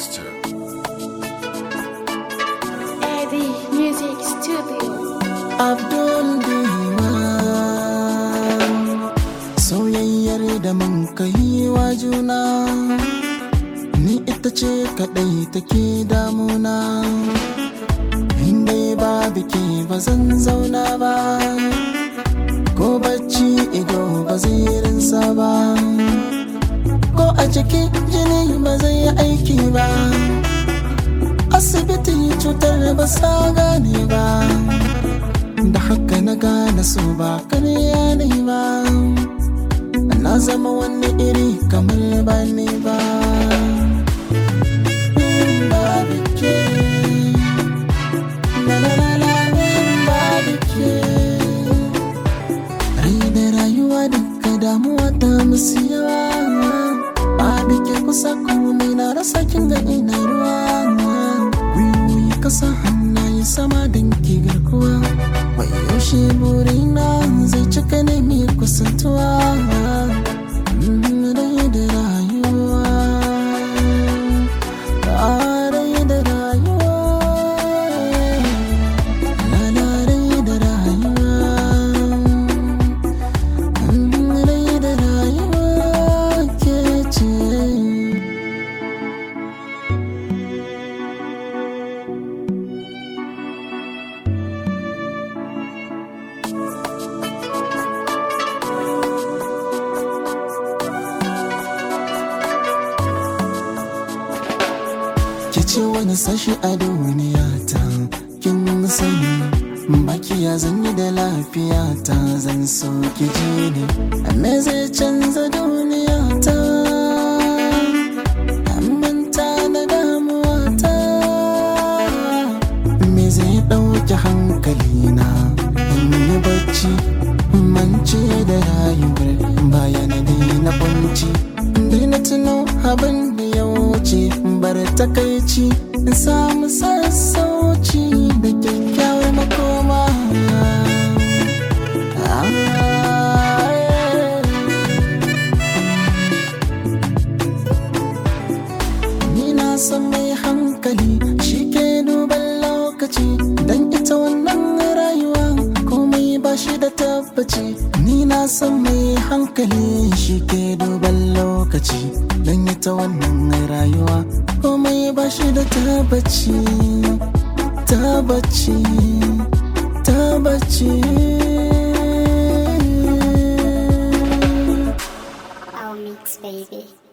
Monster. Eddie Music Studio. Abdul Diwan Soyayyar da mun kai wa juna Ni ita ce kaɗai take damuna Inda ba biki ba zan zauna ba Ko bacci ido ba zai rinsa ba Ko a cikin jini ba zai yi aiki ba Asibiti cutar ba sa gane ba da haka na gane so ba karya ne ba na zama wani iri kamar ba ne ba Babu ke, la la la la, babu ke. Rai da rayuwa duka damuwa ta musu yawa babu ke kusa komai na rasa kin ga ina ruwa wiwi kasa hannaye sama don ki garkuwa Wai yaushe burina zai cika ne mai kusantuwa Mm, Rai da rayuwa Ah, Rai da rayuwa La la rai da rayuwa Mm, Rai da rayuwa ke ce ki ce wani sashi a duniya ta kin sani baki ya zanyi da lafiya ta zan so ki ji ne me zai canza duniya ta manta na damuwa ta me zai ɗauki hankali na in yi bacci mance da rayuwar bayan na kunci daina tuno abin da ya wuce bar takaici in samu sassauci da kyakkyawar makoma Ah, yeah. Ni na san mai hankali shi ke duban lokaci don ita wannan rayuwa komai ba shi da tabbaci. Ni na san mai hankali shi ke duban lokaci don ita wannan rayuwa komai ba shi da tabbaci. Tabbaci, tabbaci. Our mix, baby.